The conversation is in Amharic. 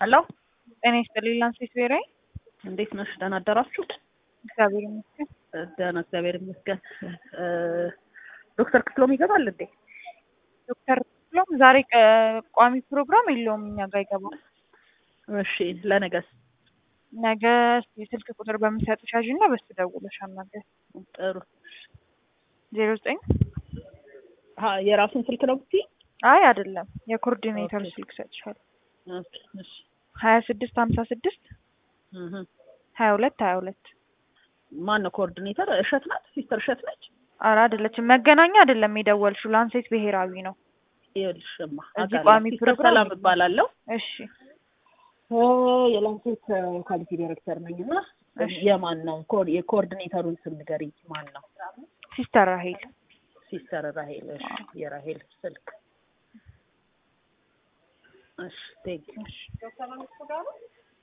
ሄሎ ጤና ይስጥልኝ ላንሴት ብሔራዊ እንዴት ነሽ? ደህና አደራችሁ? እግዚአብሔር ይመስገን። ደህና እግዚአብሔር ይመስገን። ዶክተር ክፍሎም ይገባል እንዴ? ዶክተር ክፍሎም ዛሬ ቀ- ቋሚ ፕሮግራም የለውም እኛ ጋር ይገባል። እሺ ለነገስ? ነገ የስልክ ቁጥር በምሰጥሽ ያዥ እና በሱ ደውለሽ አናገር ጥሩ ዜሮ ዘጠኝ አ የራሱን ስልክ ነው ብትይ? አይ አይደለም የኮኦርዲኔተር ኦኬ። ስልክ ሰጥሻል ኦኬ እሺ ሀያ ስድስት ሀምሳ ስድስት እህ ሀያ ሁለት ሀያ ሁለት ማን ነው ኮኦርዲኔተር? እሸት ናት? ሲስተር እሸት ነች? ኧረ አይደለችም መገናኛ አይደለም የደወልሽው ላንሴት ብሔራዊ ነው ይኸውልሽማ እዚህ አውቃለሁ። ቋሚ ሲስተር ፕሮግራም ሰላም የለም። እባላለሁ እሺ የላንሴት ኳሊቲ ዳይሬክተር ነኝ እና እሺ። የማን ነው ኮ- የኮኦርዲኔተሩን ስም ንገሪኝ። ማን ነው? ሲስተር ራሄል ሲስተር ራሄል። እሺ የራሄል ስልክ እሺ ቴንክ እሺ